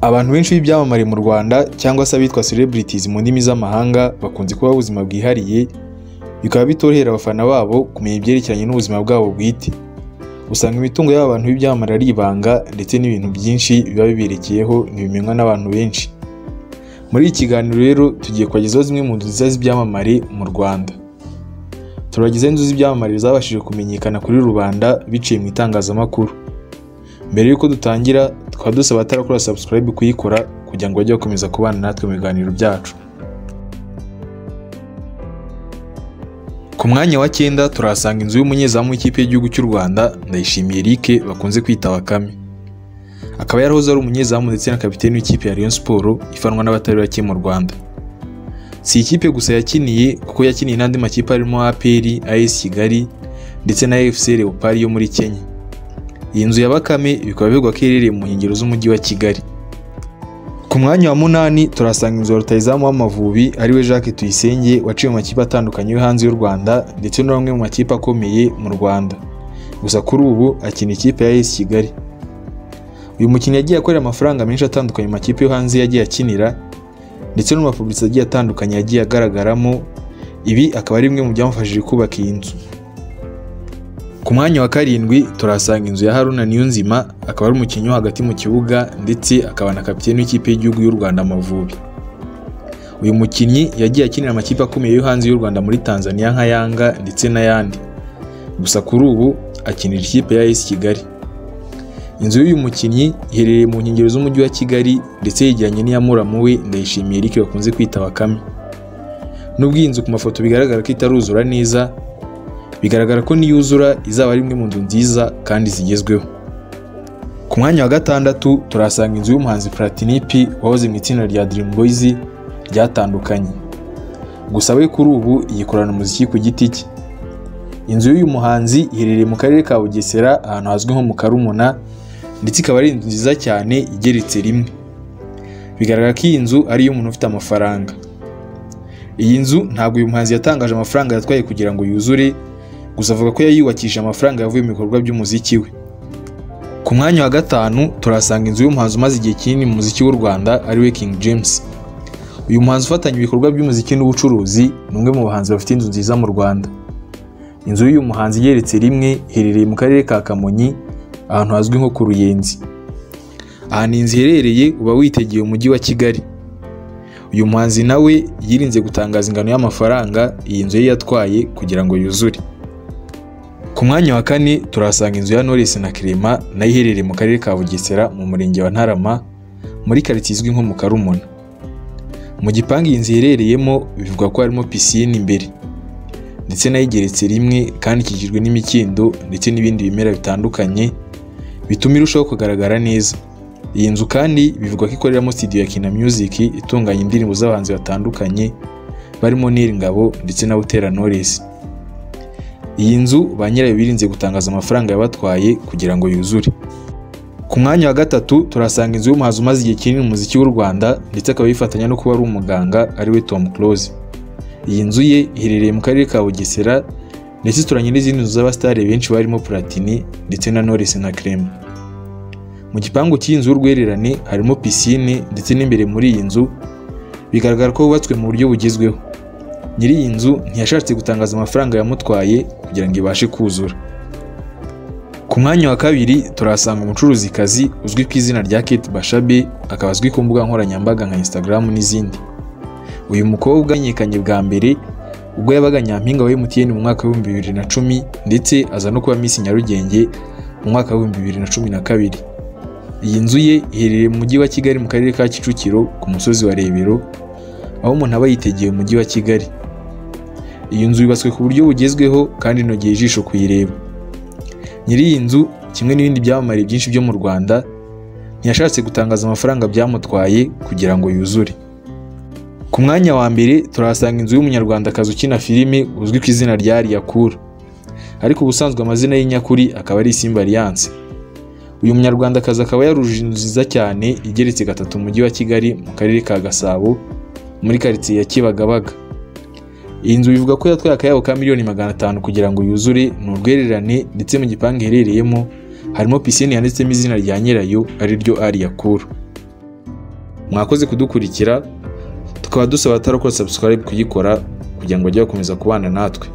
Abantu benshi b'ibyamamare mu Rwanda cyangwa se abitwa celebrities mu ndimi z'amahanga bakunze kubaho ubuzima bwihariye, bikaba bitorohera abafana babo kumenya ibyerekeranye n'ubuzima bwabo bwite. Usanga imitungo y'aba bantu b'ibyamamare ari ibanga ndetse n'ibintu byinshi biba biberekeyeho ntibimenywa n'abantu benshi. Muri iki kiganiro rero tugiye kubagezaho zimwe mu nzu nziza z'ibyamamare mu Rwanda. Turabagezaho inzu z'ibyamamare zabashije kumenyekana kuri rubanda biciye mu itangazamakuru. Mbere y'uko dutangira tukaba dusaba abatarakora subscribe kuyikora kugira ngo bajye bakomeza kubana natwe mu biganiro byacu. Ku mwanya wa cyenda turahasanga inzu y'umunyezamu w'ikipe y'igihugu cy'u Rwanda Ndayishimiye Eric bakunze kwita Bakame. Akaba yarahoze ari umunyezamu ndetse na kapiteni w'ikipe ya Rayon Sports ifanwa n'abatari bake mu Rwanda. Si ikipe gusa yakiniye kuko yakiniye n'andi makipe arimo APR, AS Kigali ndetse na FC Leopard yo muri Kenya. Iyi nzu ya Bakame bikaba bivugwa ko iherereye mu nkengero z'umujyi wa Kigali. Ku mwanya wa munani turahasanga inzu ya rutayizamu w'Amavubi ariwe Jacques Tuyisenge waciye mu makipe atandukanye yo hanze y'u Rwanda ndetse no bamwe mu makipe akomeye mu Rwanda. Gusa kuri ubu akina ikipe ya AS Kigali. Uyu mukinnyi yagiye akorera amafaranga menshi atandukanye mu makipe yo hanze yagiye akinira ndetse no mu mapublicite agiye atandukanye yagiye agaragaramo, ibi akaba ari bimwe mu byamufashije kubaka iyi nzu. Ku mwanya wa karindwi turahasanga inzu ya Haruna Niyonzima, akaba ari umukinnyi wo hagati mu kibuga ndetse akaba na kapiteni w'ikipe y'igihugu y'u Rwanda Amavubi. Uyu mukinnyi yagiye akinira amakipe akomeye yo hanze y'u Rwanda muri Tanzania nka Yanga ndetse n'ayandi. Gusa kuri ubu akinira ikipe ya AS Kigali. Inzu y'uyu mukinnyi iherereye mu nkengero z'umujyi wa Kigali ndetse yegeranye n'iya muramu we Ndayishimiye Eric bakunze kwita Bakame. Nubwo iyi nzu ku mafoto bigaragara ko itaruzura neza, bigaragara ko niyuzura izaba ari imwe mu nzu nziza kandi zigezweho. Ku mwanya wa gatandatu turahasanga inzu y'umuhanzi Platini P wahoze mu itsinda rya Dream Boys ryatandukanye. Gusa we kuri ubu yikorana umuziki ku giti cye. Inzu y'uyu muhanzi iherereye mu karere ka Bugesera ahantu hazwi nko mu Karumuna ndetse ikaba ari inzu nziza cyane igeretse rimwe. Bigaragara ko iyi nzu ari iy'umuntu ufite amafaranga. Iyi nzu ntabwo uyu muhanzi yatangaje amafaranga yatwaye kugira ngo yuzure, gusa avuga ko yayubakishije amafaranga yavuye mu bikorwa by'umuziki we. Ku mwanya wa gatanu turahasanga inzu y'umuhanzi umaze igihe kinini mu muziki w'u Rwanda ariwe King James. Uyu muhanzi ufatanya ibikorwa by'umuziki n'ubucuruzi ni umwe mu bahanzi bafite inzu nziza mu Rwanda. Inzu y'uyu muhanzi igeretse rimwe iherereye mu karere ka Kamonyi ahantu hazwi nko ku Ruyenzi. Ahantu inzu iherereye uba witegeye umujyi wa Kigali. Uyu muhanzi nawe yirinze gutangaza ingano y'amafaranga iyi nzu ye yatwaye kugira ngo yuzure. Ku mwanya wa kane turahasanga inzu ya Knowless na Clement nayo iherereye mu karere ka Bugesera mu murenge wa Ntarama muri karitsiye izwi nko mu Karumuna. Mu gipangu iyi nzu iherereyemo bivugwa ko harimo pisine imbere. ndetse nayo igeretse rimwe kandi ikikijwe n'imikindo ndetse n'ibindi bimera bitandukanye bituma irushaho kugaragara neza. Iyi nzu kandi bivugwa ko ikoreramo studio ya Kina Music itunganya indirimbo z'abahanzi batandukanye barimo Nyiringabo ndetse na Butera Knowless. Iyi nzu ba nyirayo birinze gutangaza amafaranga yabatwaye kugira ngo yuzure. Ku mwanya wa gatatu turasanga inzu y'umuhanzi umaze igihe kinini mu muziki w'u Rwanda ndetse akaba yifatanya no kuba ari umuganga ariwe Tom Close. Iyi nzu ye iherereye mu karere ka Bugesera ndetse ituranye n'izindi nzu z'abasitari benshi barimo Platini ndetse na Knowless na Clement. Mu gipangu cy'iyi nzu y'urwererane harimo pisine ndetse n'imbere muri iyi nzu bigaragara ko hubatswe mu buryo bugezweho. Nyiri iyi nzu ntiyashatse gutangaza amafaranga yamutwaye kugira ngo ibashe kuzura. Ku mwanya wa kabiri turahasanga umucuruzikazi uzwi ku izina rya Kate Bashabe akaba azwi ku mbuga nkoranyambaga nka Instagram n'izindi. Uyu mukobwa yamenyekanye bwa mbere ubwo yabaga nyampinga wa MTN mu mwaka w'ibihumbi bibiri na cumi ndetse aza no kuba Miss Nyarugenge mu mwaka w'ibihumbi bibiri na cumi na kabiri. Iyi nzu ye iherereye mu mujyi wa Kigali mu karere ka Kicukiro ku musozi wa Rebero aho umuntu aba yitegeye umujyi wa Kigali. Iyi nzu yubatswe ku buryo bugezweho kandi inogeye ijisho kuyireba. Nyiri iyi nzu kimwe n'ibindi byamamare byinshi byo mu Rwanda ntiyashatse gutangaza amafaranga byamutwaye kugira ngo yuzure. Ku mwanya wa mbere turahasanga inzu y'umunyarwandakazi ukina filime uzwi ku izina rya Liyakura. Ariko ubusanzwe amazina ye nyakuri akaba ari Simba Alliance. Uyu munyarwandakazi akaba yarujije inzu nziza cyane igeretse gatatu mu mujyi wa Kigali mu karere ka Gasabo muri karitsiye ya Kibagabaga. Iyi nzu bivuga ko yatwaye akayabo ka miliyoni magana atanu kugira ngo yuzure ni urwererane ndetse mu gipangu iherereyemo harimo pisine yanditsemo izina rya nyirayo ariryo Aliyakura. mwakoze kudukurikira tukaba dusaba atarakora subscribe kuyikora kugira ngo bajye bakomeza kubana natwe